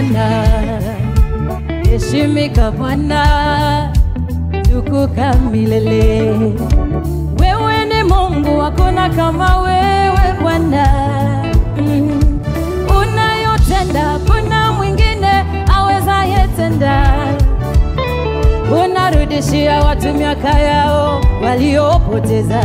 Bwana, heshimika Bwana, tukuka milele. Wewe ni Mungu, hakuna kama wewe Bwana. Mm. Unayotenda, kuna mwingine awezaye tenda. Unarudishia watu miaka yao waliopoteza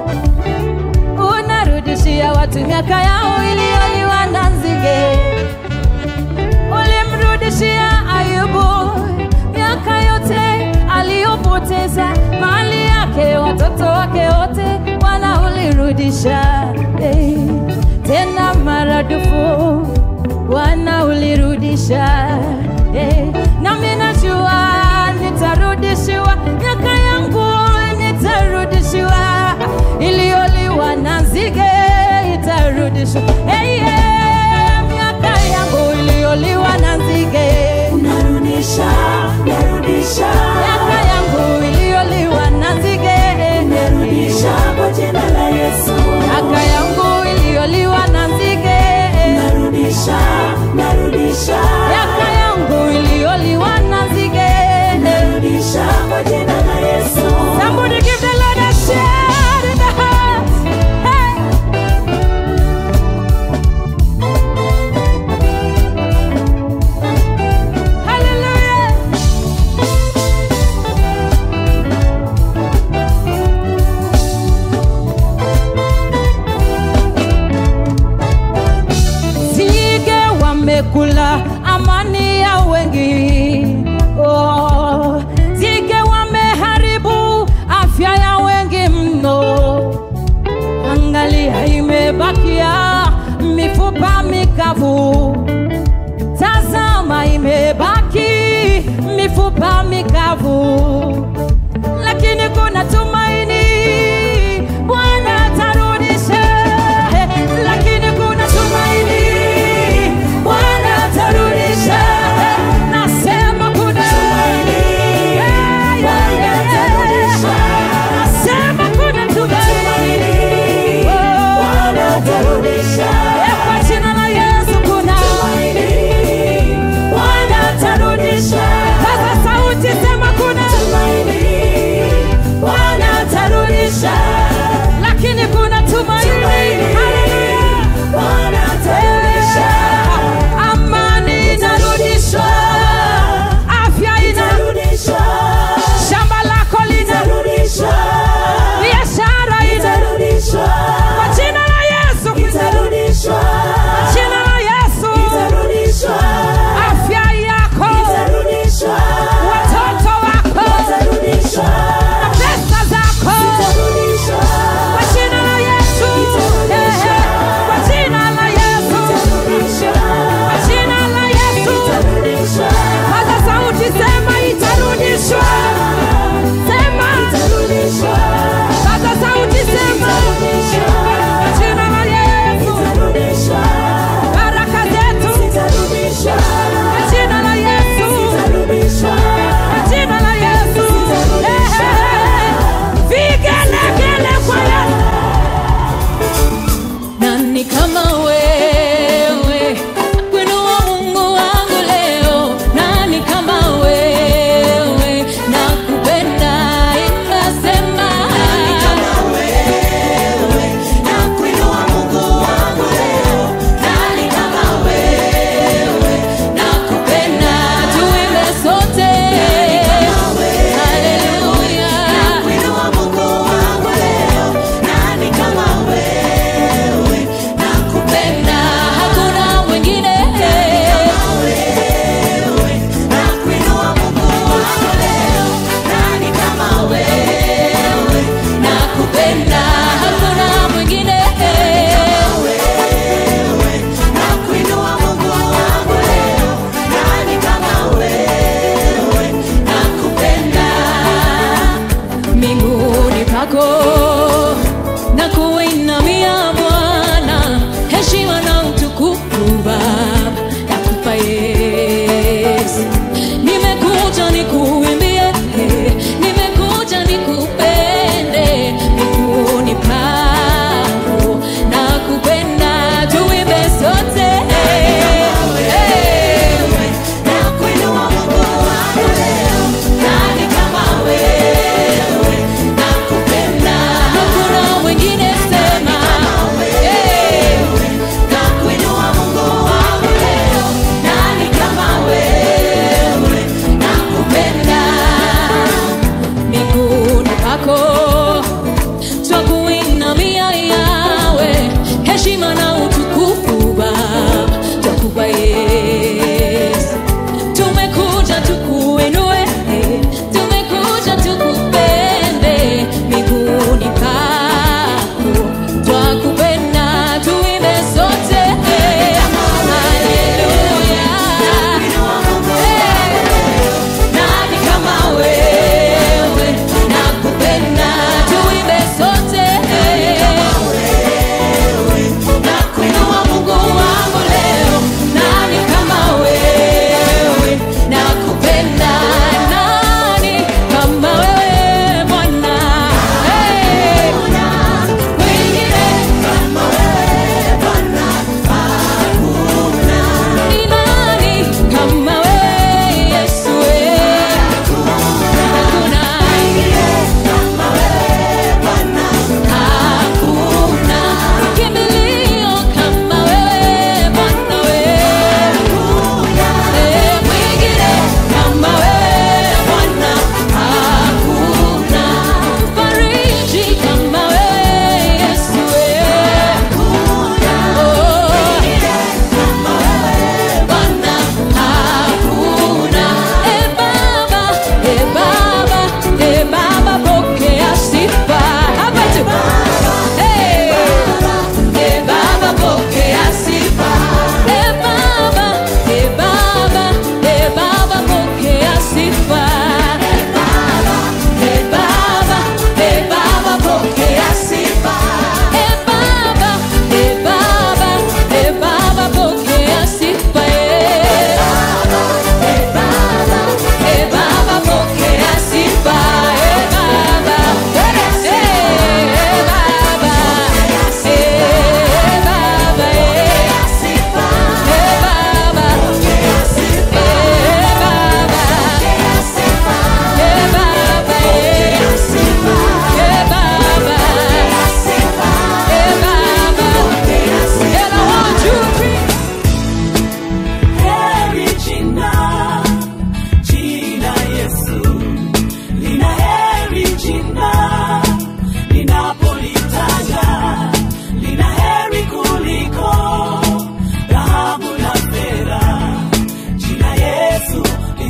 unarudishia watu miaka yao iliyoliwa na nzige. Ulimrudishia Ayubu miaka yote aliyopoteza, mali yake, watoto wake wote, Bwana ulirudisha hey. Tena maradufu Bwana ulirudisha hey. Nami najua nitarudishiwa miaka yangu, nitarudishiwa iliyoliwa na nzige itarudishwa. Hey, yeah, miaka yangu iliyoliwa na nzige, Narudisha, narudisha, miaka yangu iliyoliwa na nzige, narudisha kwa jina la Yesu. miaka yangu iliyoliwa na nzige, Narudisha, narudisha, miaka yangu iliyoliwa na nzige. narudisha kwa jina la Yesu. Somebody give the Lord a shout in the house. Hey. Hallelujah. Nzige wamekula amani ya wengi. Oh, nzige wameharibu afya ya wengi mno. Angalia, imebakia mifupa mikavu. Tazama, imebaki mifupa mikavu, lakini kuna tumaini. Bwana atarudisha, lakini kuna tumaini. Bwana atarudisha, nasema kuna tumaini. Yeah, yeah, yeah. Nasema kuna tumaini. Oh, Bwana atarudisha, eh, kwa jina la Yesu kuna Bwana atarudisha, Paza sauti, sema kuna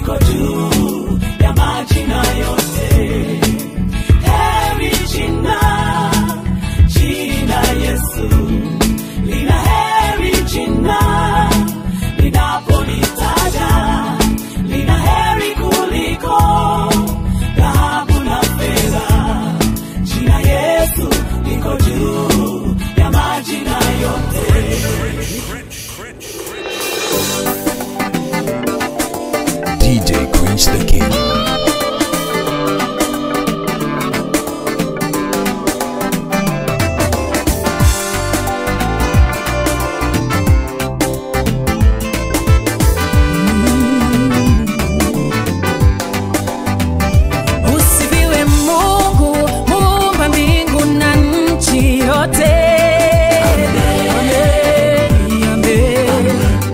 liko juu ya majina yote. Heri jina, jina Yesu, lina heri jina, linapolitaja, lina heri kuliko dhahabu na fedha. Jina Yesu liko juu ya majina yote. DJ Queen's the King. Usifiwe Mungu, muumba mbingu na nchi yote. Amen, amen.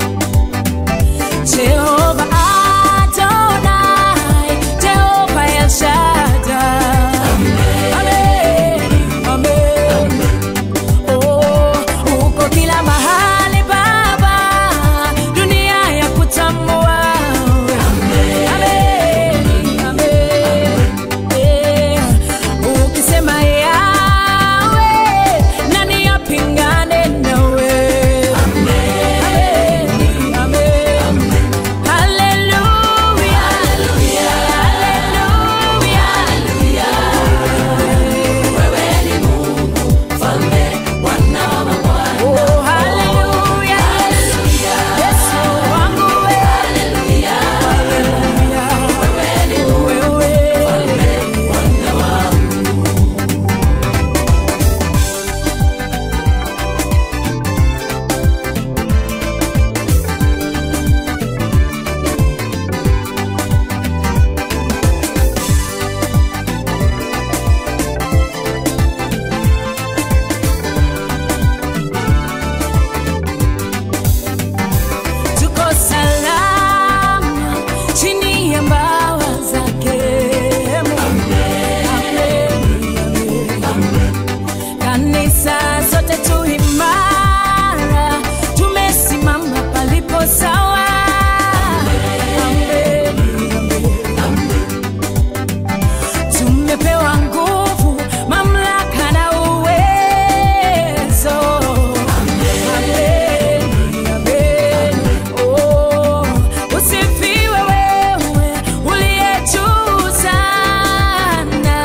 Jehova Adonai, Jehova El Shaddai. Amen, amen. Oh, uko kila mahali Baba, dunia ya kutambua. Amen, amen. Eh, ukisema yawe nani apingane nawe Amen, amen. Hallelujah, hallelujah. Oh, hallelujah. Yesu wangu we. Hallelujah. Wewe. tuko salama chini ya mbawa zake Amen, amen. kanisa zote tu imara tumesimama palipo sawa Amen, amen. tumepewa nguvu mamlaka na uwezo Amen, amen. Oh, usifiwe wewe uliye juu sana.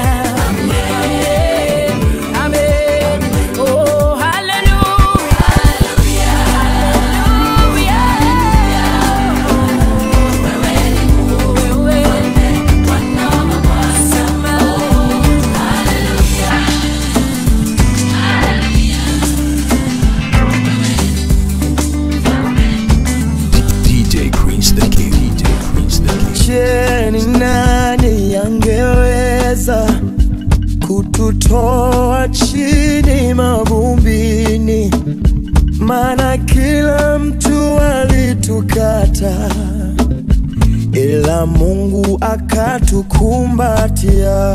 Amen, amen. Oh, hallelujah. Hallelujah. Wewe sema DJ Queen's the King. DJ Queen's the King. Je, ni nani angeweza kututoa chini mavumbini? Maana kila mtu alitukata, ila Mungu akatukumbatia.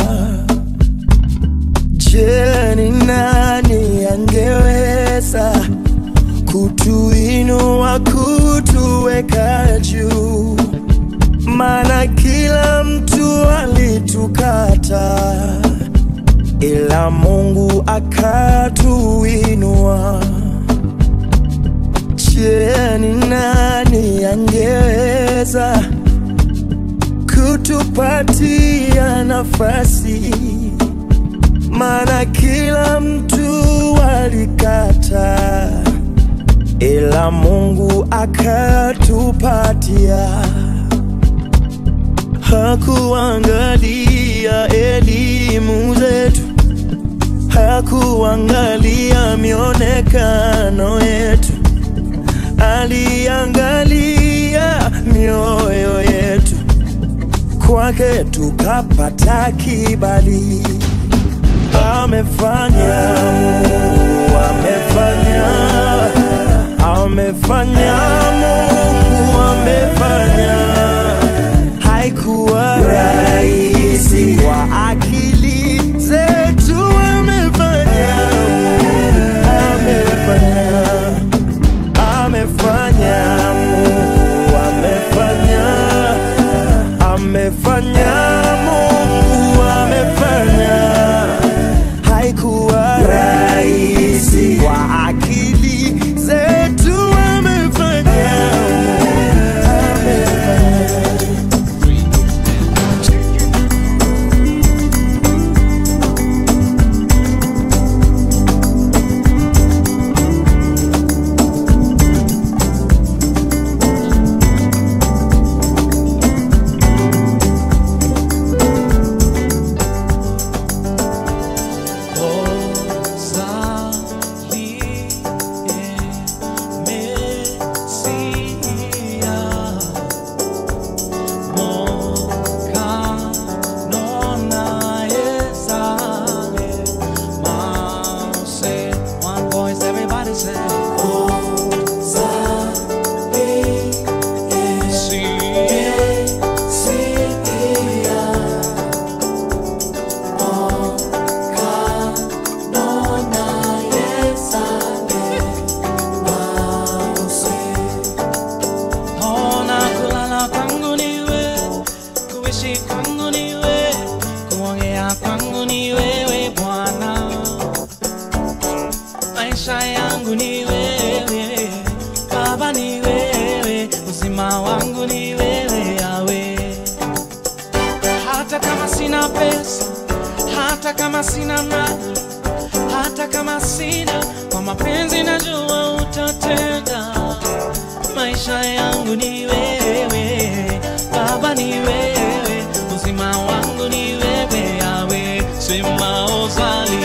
Je, ni nani angeweza kutuinua, kutuweka juu? maana kila mtu alitukata, ila Mungu akatuinua. Je, ni nani angeweza kutupatia nafasi? Maana kila mtu alikata, ila Mungu akatupatia hakuangalia elimu zetu, hakuangalia mionekano yetu, aliangalia mioyo yetu. Kwake tukapata kibali, amefanya Mungu, amefanya amefanya Mungu, amefanya haikuwa rahisi kwa akili zetu, amefanya amefanya amefanya Mungu amefanya sina pesa, hata kama sina mali, hata kama sina kwa mapenzi, najua utatenda. Maisha yangu ni wewe Baba, ni wewe uzima wangu ni wewe Yawe, sema ozali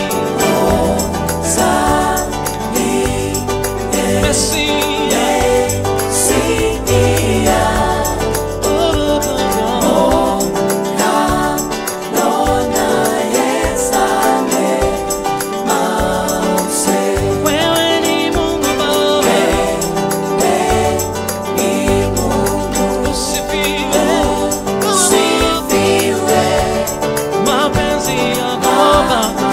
Mesia. Oh, oh, oh. Wewe ni Mungu Baba, usifiwe, mapenzi yako Baba.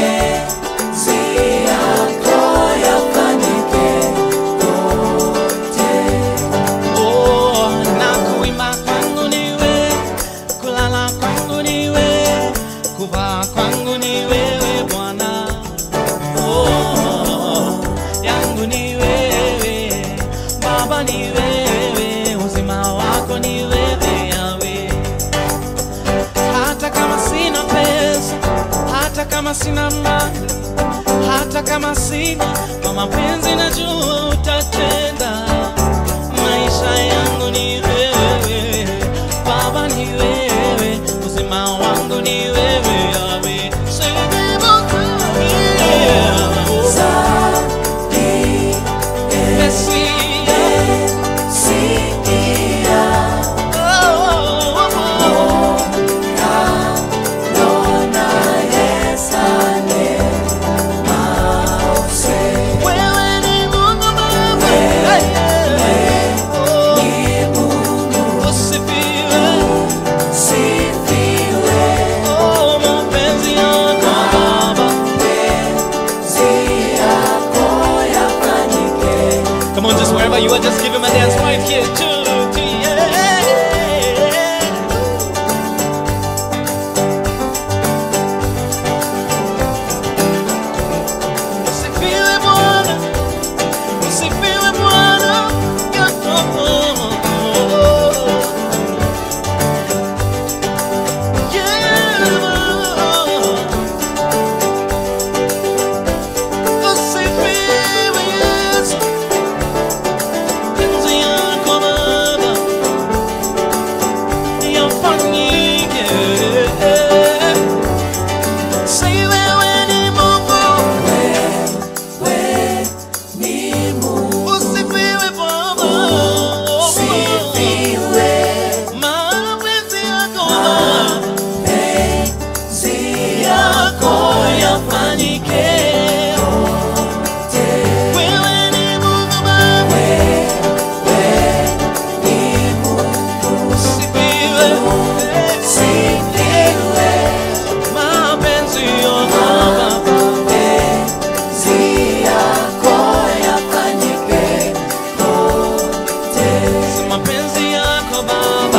Oh, na kuimba kwangu ni wewe, kulala kwangu ni wewe, kuvaa kwangu ni wewe Bwana. Oh, yangu ni wewe Baba, ni wewe, uzima wako ni wewe Yawe. Hata kama sina pesa, hata kama sina mali, hata kama sina kwa mapenzi, najua utatenda. Maisha yangu ni wewe Baba, ni wewe, uzima wangu ni wewe Yawe. Sema Mesia. Oh, oh, oh. Wewe ni Mungu Baba. Hey, hey. Oh, usifiwe. Oh, mapenzi yako Baba. Come on, just wherever you are, just give him a dance right here. Two, three, yeah. Usifiwe Bwana, usifiwe Bwana, Yeah. Usifiwe Yesu, penzi yako Baba yafanyike. Say wewe ni Mungu, usifiwe Baba, mapenzi yako yako yafanyike. Wewe ni Mungu Baba, usifiwe, mapenzi yako Baba. Si mapenzi yako Baba.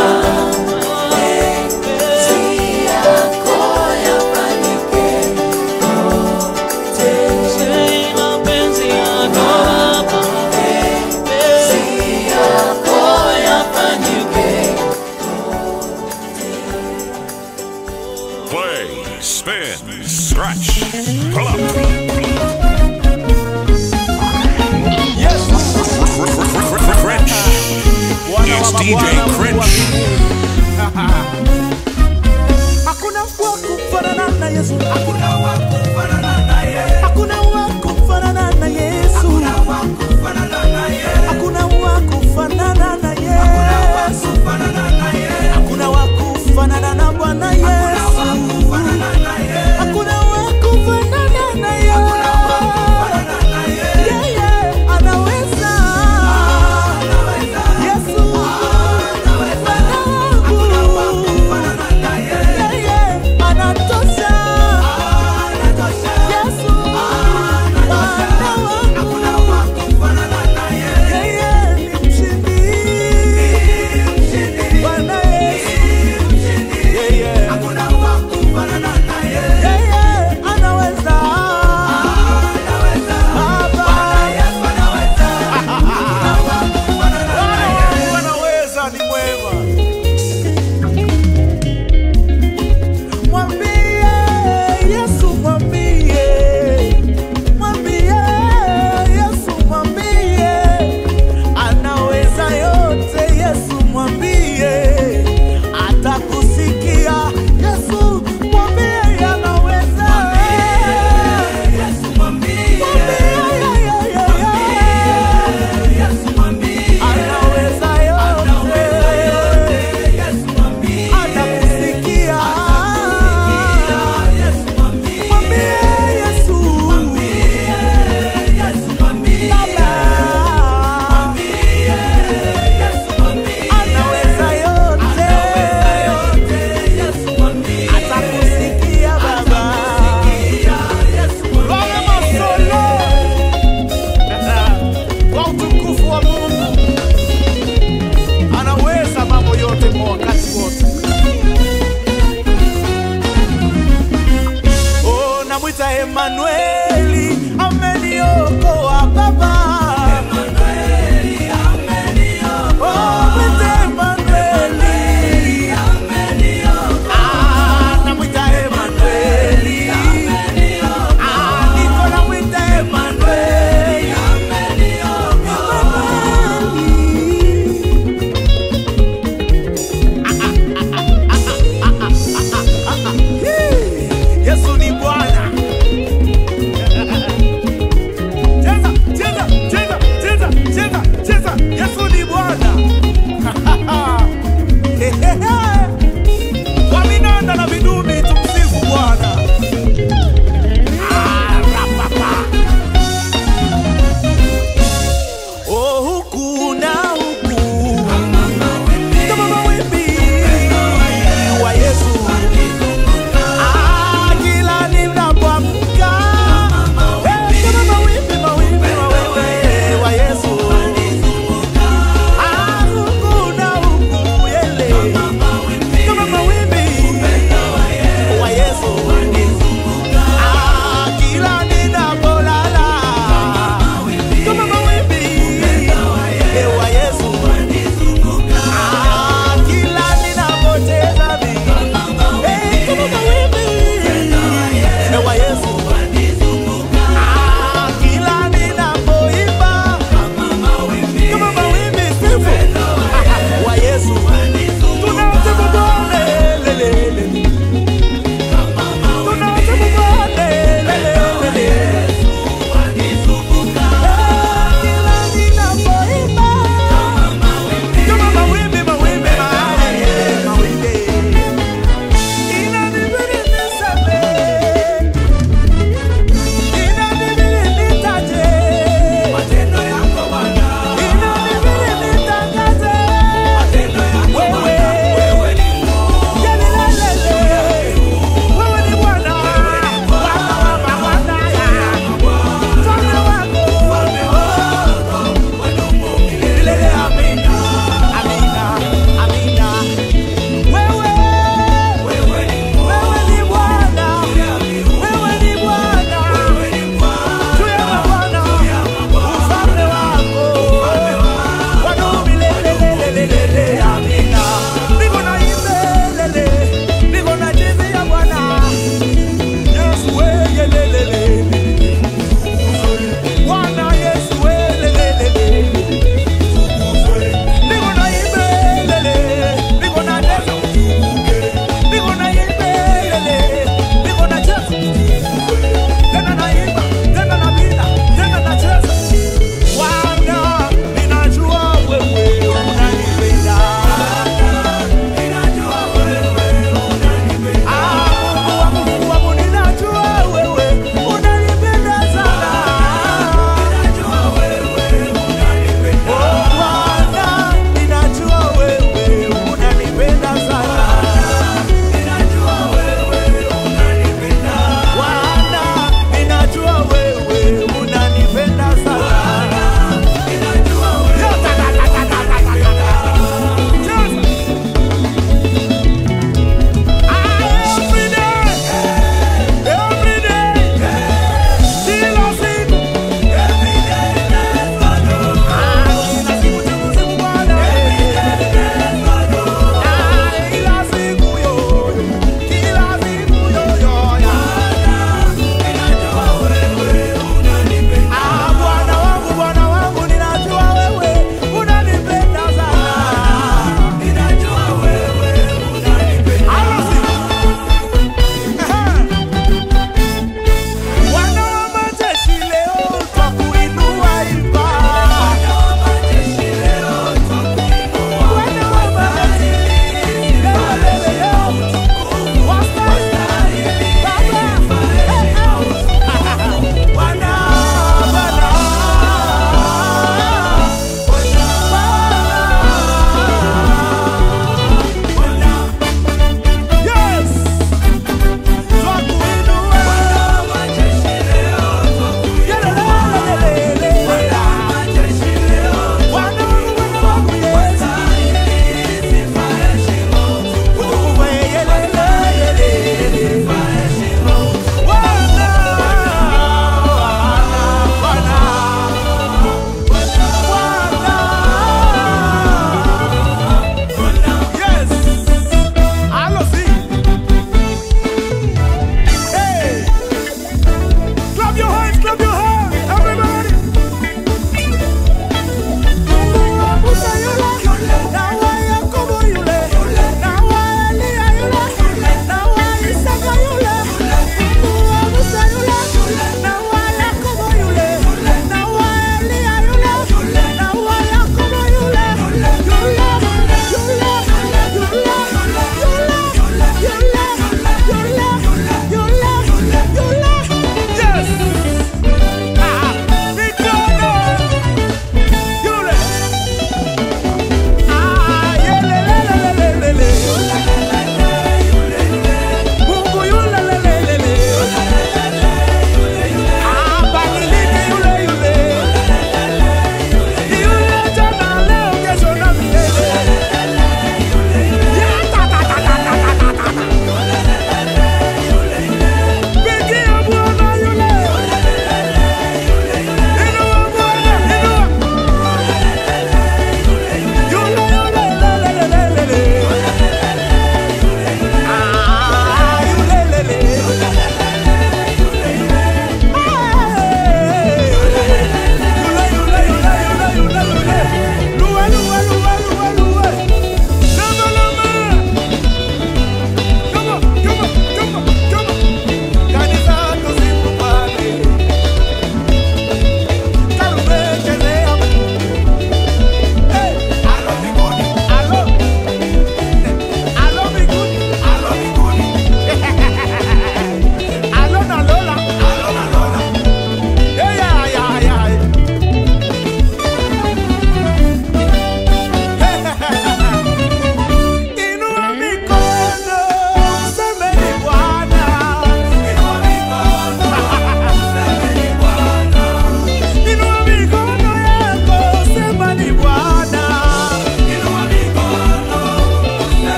Si mapenzi yako Baba. Play, spin, scratch, pull up. Yes. Cringe. It's DJ Cringe. Hakuna wa kufanana na Yesu. Hakuna wa kufanana na Yesu. Hakuna wa kufanana na Yesu. Hakuna wa kufanana na Yesu. Hakuna wa kufanana na Bwana Yesu. Hakuna wa kufanana na Yesu. Yeye anaweza. Yesu Emanueli ameniokoa Baba. Oh, mwite Emanueli. Ah, namwita Emanueli. Ah, niko namwita Emanueli. Yesu ni Bwana.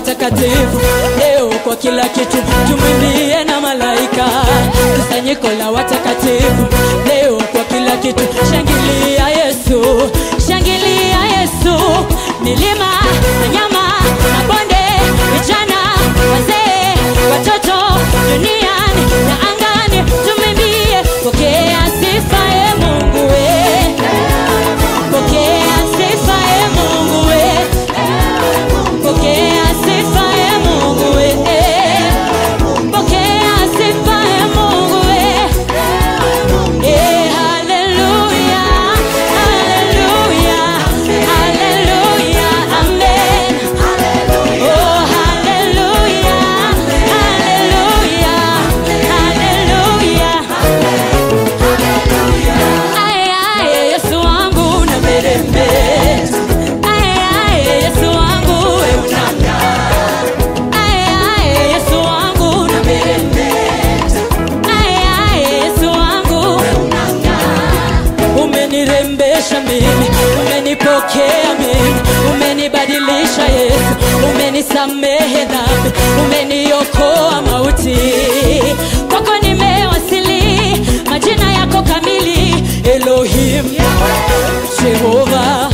watakatifu leo kwa kila kitu tumwimbie na malaika kusanyiko la watakatifu leo kwa kila kitu shangilia yesu shangilia yesu milima wanyama mabonde vijana wazee watoto duniani na angani tumwimbie pokea sifa e mungu we pokea sifa e mungu we pokea sifa e mungu we pokea sifa e mungu we Eh, haleluya haleluya haleluya amen oh haleluya haleluya haleluya Aye, aye, Yesu wangu na meremeta. Aye, aye, Yesu wangu we unang'aa. Aye, aye, Yesu wangu na meremeta. Aye, aye, Yesu wangu we unang'aa. umenirembesha mimi umenipokea mimi umenibadilisha yesu umenisamehe dhambi umeniokoa mauti kwako nimewasili majina yako kamili elohim jehova